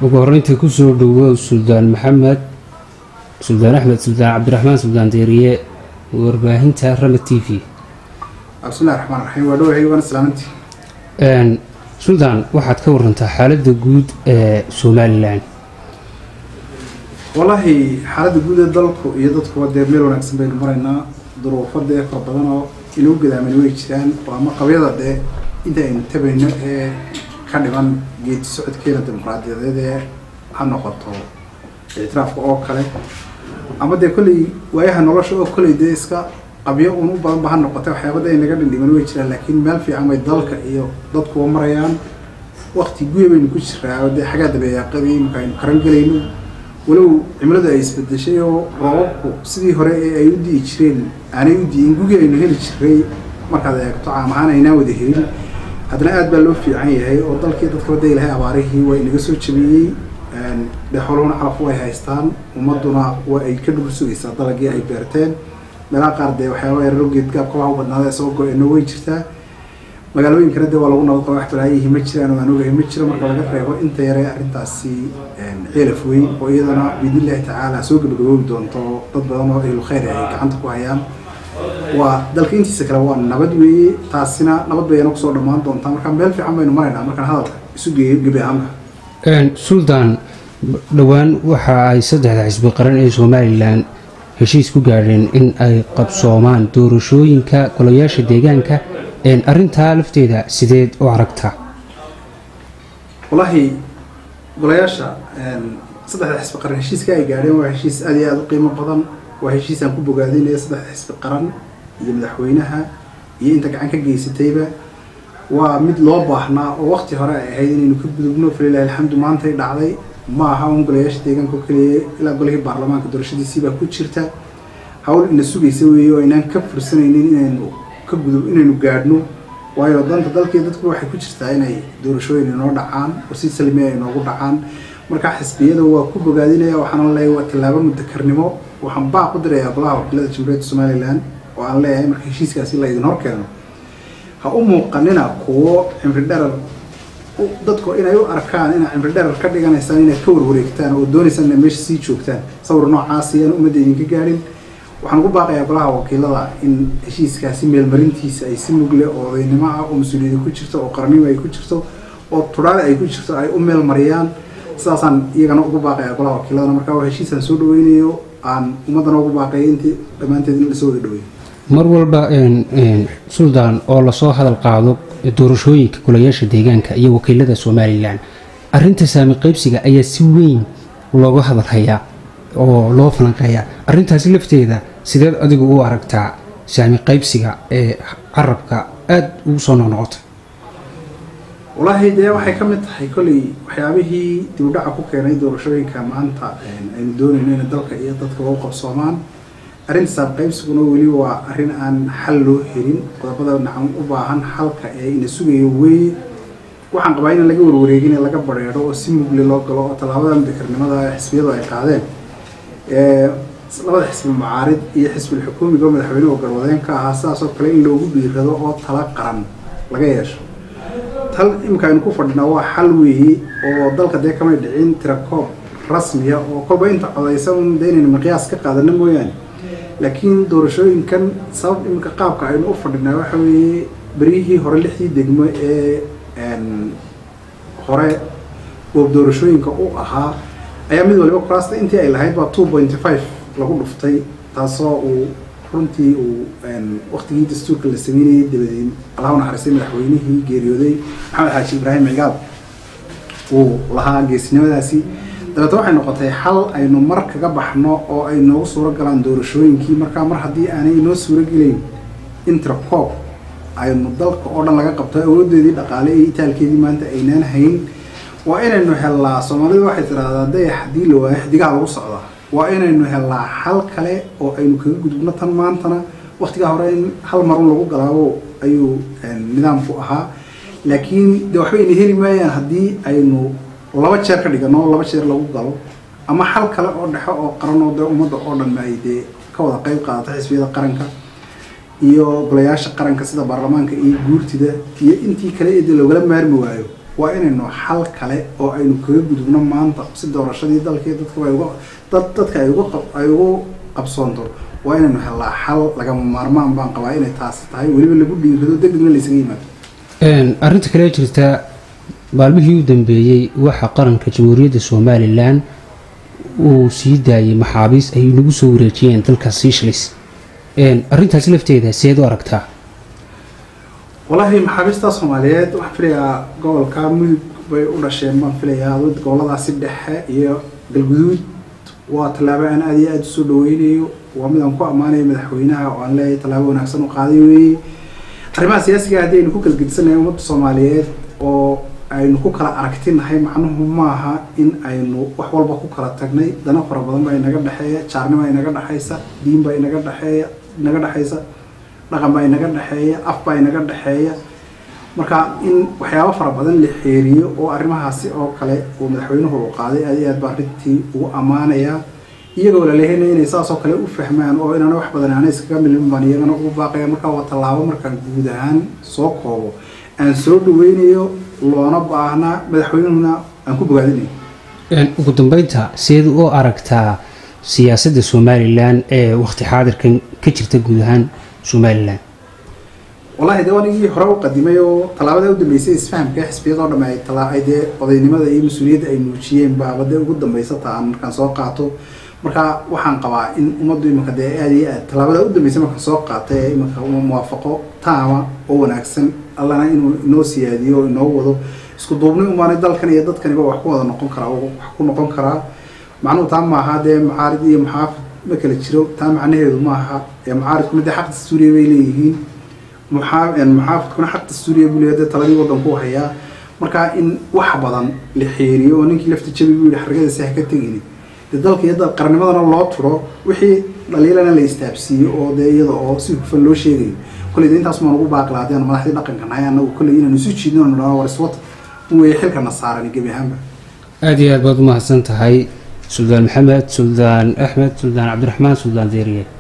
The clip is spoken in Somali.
ugu horreyntii kusoo dhowo suldaan maxamed suldaan axmed suldaan cabdiraxmaan suldaan deeriye warbaahinta rama t v bismillahi raxmaan raxiim waa dhawahay waana salaamantii suldaan waxaad ka warantaa xaaladda guud ee somalilan wallaahi xaaladda guud ee dalku iyo dadkuba dee meel wanaagsan baynu maraynaa duruufo dee fara badan oo inuu gadaaman way jiraan oo ama qabyada dee inta aynu tabayno ee ka dhiman geedi socodkeena dimuqraadiyadeed ee ha noqoto ictiraafka oo kale ama dee kolley waayaha nolosha oo kolley dee iska qabyo un u badan ba ha noqotay waxyaabada ay naga dhindhiman way jiraan laakiin meel fiican bay dalka iyo dadkuba marayaan wakti guya baynu ku jiraa oo dee xaggaa dabeeyaaqadii imika aynu karan gelayno walow cimiladu ay isbedeshay oo roobabku sidii hore ee ay u di'i jireen aanay u di'in gugii aynu heli jiray markaad eegto caam ahaan aynaan wada helin haddana aad baa loo fiican yahay oo dalkii dadkaba da ilahay abaarihii waa inaga soo jabiyey dee xooluhuna calaf way haystaan ummaduna waa ay ka dhul sugaysaa dalagii ay beerteen meelaha qaar dee waxyaaba yararo geedgaabkaba u badnaada soo go-eno way jirtaa magaalooyinkana dee waa lagu nabad qaba wax balaayihi ma jiraan oo aan ogahay ma jiro marka laga reebo inta yare arrintaasi ceelaf weyn oo iyadana biidnillahi tacaala soo gabagaboobi doonto dad badan oo ahlu khayr ay gacanta ku hayaan waa dalka intiisa kale waa nabad weeye taasina nabad bayana kusoo dhammaan doontaa marka meel fiican baynu maraynaa markaan hadalka isu geeyo gebi ahaanka suldaan dhowaan waxa ay saddexda xisbi qaran ee somalilan heshiis ku gaadheen in ay qabsoomaan doorashooyinka golayaasha deegaanka arrintaa lafteeda sideed u aragtaa wallaahi golayaasha saddexda xisbi qaran heshiiska ay gaadheen waa heshiis aad iyo aada u qiimo badan waa heshiisaan ku bogaadinaya saddexda xisbi qaran iyo madaxweynaha iyo inta gacan ka geysatayba waa mid loo baahnaa oo wakti hore ay ahayd inaynu ka gudubno falilahi alxamdu maantay dhacday ma aha un golayaasha deegaanka oo keliya ilaa golihii baarlamaanka doorashadiisiibaa ku jirta hawl ina sugaysa weeye oo aynaan ka fursanaynin inaynu ka gudub inaynu gaadhno waayo danta dalkii dadku waxay ku jirtaa inay doorashooyin inoo dhacaan oo si salmiya ay inoogu dhacaan markaa xisbiyada waa ku bogaadinaya waxaana leeyahay waa tallaabo mutakarnimo waxaan baa ku dirayaa golaha wakiilada jamhuuriyadda somalilan oo aan leeyahay marka heshiiskaasi la idin hor keeno ha u muuqanina kuwo cimri dherar dadku inay u arkaan inaa cimri dherar ka dhiganaysaan inaad ka warwareegtaan oo doonaysaan inay meesha sii joogtaan sawir noocaasi aan ummadda idinka gaadhin waxaan ugu baaqayaa golaha wakiilada in heshiiskaasi meelmarintiisa ay si mugle oo odaynimo ah oo mas-uuliyada ku jirto oo qarannimo ay ku jirto oo tudhaale ay ku jirto ay u meel mariyaan sidaasaan iyagana ugu baaqayaa golaha wakiiladana markaa waa heshiisaan soo dhaweynayo aan ummaddana ugu baaqaya intii dhammaanteed in lasoo wada dhaweeyo mar walba suldaan oo lasoo hadal qaado doorashooyinka golayaasha deegaanka iyo wakiilada somalilan arinta saami qaybsiga ayaa si weyn looga hadalhayaa oo loo falanqeeyaa arintaasi lafteeda sideed adigu u aragtaa saami qaybsiga ee carabka aada ugu soo noqnoqotay wallaahi dee waxay ka mid tahay kolley waxyaabihii dibudhaca ku keenay doorashooyinka maanta aynu doonayno inay dalka iyo dadka u qabsoomaan arrinta saab qaybsiguna weli waa arrin aan xal loo helin qodobada nacan u baahan xalka ee ina sugayo weeye waxaan qabaa in laga warwareegin laga bareedho oo si mugle loo galo oo tallaabada mudakarnimada xisbiyadu ay qaadeen labada xisbi mucaarid iyo xisbil xukuumiga oo madaxweynuhu garwadeen ka ahaa sidaasoo kale in loogu dhiirado oo tala qaran laga yeesho tal imika aynu ku fadhinaa waa xal weeye oo dalka dee kamay dhicin tirakoob rasmiya oo kolba inta codaysan de inaynu miqyaas ka qaadano mooyaane laakiin doorashooyinkan sabab iminka qaabka aynu u fadhinaa waxa weeye beryihii hore lixdii degmo ee hore goob doorashooyinka u ahaa ayaa mid waliba kuraasta intii ay lahayd baa two pointy five lagu dhuftay taasoo uu runtii uu waktigii dastuurka la sameynayay dabadeed allaha naxariistay madaxweynihii geeriyooday maxamed xaaji ibraahim cigaab uu lahaa geesinimadaasi dabeetna waxay noqotay xal aynu mar kaga baxno oo ay noogu suuro galaan doorashooyinkii markaa mar haddii aanay inoo suuro gelayn intercoob aynu dalka oo dhan laga qabto awoodeedii dhaqaale iyo itaalkeedii maanta aynaan hayn waa inaynu helnaa soomaalidu waxay tidhaahdaa dayax haddii la waayo xidigaha lagu socdaa waa inaynu helnaa xal kale oo aynu kaga gudubno tan maantana waktigaa hore in hal marun lagu galaabo ayuu nidaamku ahaa laakiin de waxba ayna heli maayaan haddii aynu laba jeer ka dhigano laba jeer lagu galo ama xal kale oo dhexo oo qaran oo dee ummadda oo dhan ay dee ka wada qayb qaadato xisbiyada qaranka iyo golayaasha qaranka sida baarlamaanka iyo guurtida iyo intii kale ee dee loogala maarmi waayo waa inaynu xal kale oo aynu kaga gudubno maanta si doorashadii dalkii dadkaba ay uga dad dadka ay uga qab- ay ugu qabsoonto waa inaynu helaa xal lagama maarmaan baan qabaa inay taasi tahay weliba lagu dhiirado degdegna laysaga yimaado Een, arrinta kale ee jirta maalmihii u dambeeyey waxaa qaranka jamhuuriyadda somalilan uu sii daayay maxaabiis ay nagu soo wareejiyeen dalka seychelles Een, arrintaasi lafteeda seed u aragtaa wallaahi maxaabiista soomaaliyeed waxaan filayaa gobolka mudug bay u dhasheen baan filayaa dad goboladaasi dhexe iyo galguduud waa tallaabo aan aada iyo aada usoo dhaweynayo waa mid aan ku ammaanayo madaxweynaha oo aan leeyahay tallaabo wanaagsan u qaaday weeye arrimaha siyaasiga haddii aynu ku kala gedisannahay ummadda soomaaliyeed oo aynu ku kala aragtinahay macnuhu maaha in aynu wax walba ku kala tagnay dana fara badan baa inaga dhexeeya jaarnima inaga dhexaysa diin baa inaga dhexeeya inaga dhexaysa dhaqan baa inaga dhexeeya af baa inaga dhexeeya marka in waxyaabo fara badan la xeeriyo oo arrimahaasi oo kale uu madaxweynuhu uu qaaday aad iyo aad baa arrintii ugu ammaanaya iyagoo laleehayna inay saas oo kale u fahmaan oo inaana wax badan aana iskaga milmin baan iyagana ugu baaqaya marka waa tallaabo markaan guud ahaan soo koobo aan soo dhaweynayo loona baahnaa madaxweynuhuna aan ku bogaadinayo Een, ugu dambeynta seed u aragtaa siyaasadda somalilan ee waqti xaadirkan ka jirta guud ahaan somalilan wallahi dee anigii hore u qadimay oo tallaabada u dambeysay isfahamka xisbiyadoo dhamme ay tala ay dee odaynimada iyo mas-uuliyadda ay muujiyeen baaba dee ugu dambeysa ta aan markaan soo qaato marka waxaan qabaa in ummaddu iminka dee aada iyo aad tallaabada u dambeysay markaan soo qaatay ee iminka uma muwaafaqo taama oo wanaagsan allana inuu inoo siyaadiyo oo inoo wado isku duubni umaanay dalkan iyo dadkaniba wax ku wada noqon karaa oo wax ku noqon karaa macnuhu taa maaha dee macaarid iyo maxaafid ma kala jiro taa macnaheedu maaha ee macaaridku midda xaq dastuuriya bay leeyihiin muxaa- een, muxaafidkuna xaq dastuuriya buu leeyahay dee taladii waddanku u hayaa marka in wax badan la xeeriyo oo ninkii lafta jabi buu yihi xargadiisi ha ka tegini dee dalka iyo dal- qarnimadana loo turo wixii dhaliilana la istaabsiiyo oo dee iyada oo si hufan loo sheegayo kolley dee intaas maan ugu baaqi lahaa haddii aan madaxdii dhaqanka nahay annagu kolley inaanu isu jiidno anu dhahno war iswata un weeye xilkana saaran gebi ahaanba aada iyo aad baad u mahadsan tahay suldaan maxamed suldaan axmed suldaan cabdiraxmaan suldaan deeriye